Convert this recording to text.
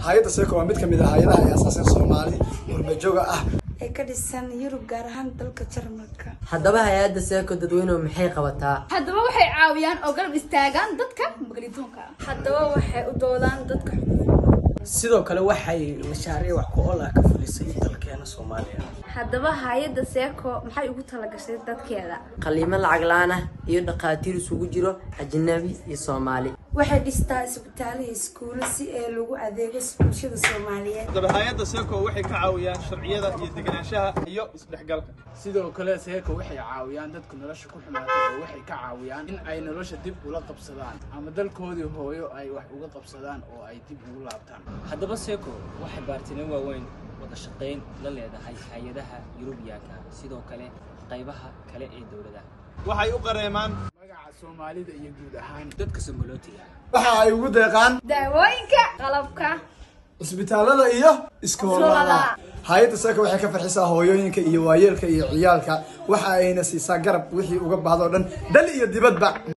hay-adda seeko waa mid kamid ah hay-adaha ay asaaseen soomaali qurbajooga ah ee ka dhisan yurub gaar ahaan dalka jarmalka haddaba hay-adda seeko dadweynuhu maxay qabataa haddaba waxay caawiyaan oo garab istaagaan dadka magalitoonka ah haddaba waxay u doodaan dadka sidoo kale waxay mashaariic wax ku ool ah ka fulisay dalkeena soomaaliya haddaba hay-adda seeko maxay ugu talagashay dadkeeda qaliimo lacag la-aan ah iyo dhakhaatiir isugu jiro ajnabi iyo soomaali waxay dhistaa isbitaalada iskuulo si ee lagu adeego bulshada soomaaliyeed haddaba hay-adda seeko waxay ka caawiyaan sharciyada iyo deganaanshaha iyo isdhexgalka sidoo kale seeko waxay caawiyaan dadka nolosha ku xumaatay oo waxay ka caawiyaan in ay nolosha dib ula qabsadaan ama dalkoodii hooyo ay wax uga qabsadaan oo ay dib ugu laabtaan haddaba seeko waxay baartino waaweyn wada shaqayn la leedahay hay-adaha yurubiyaanka sidoo kale qaybaha kale ee dowladaha waxay u qareemaan magaca soomaalida iyo guud ahaan dadka songolootiga waxa ay ugu deeqaan daawooyinka qalabka cisbitaalada iyo iskoolada hay-adda seeko waxay ka farxisaa hooyooyinka iyo waayeelka iyo ciyaalka waxa ayna siisaa garab wixii uga baahdo dhan dal iyo dibadba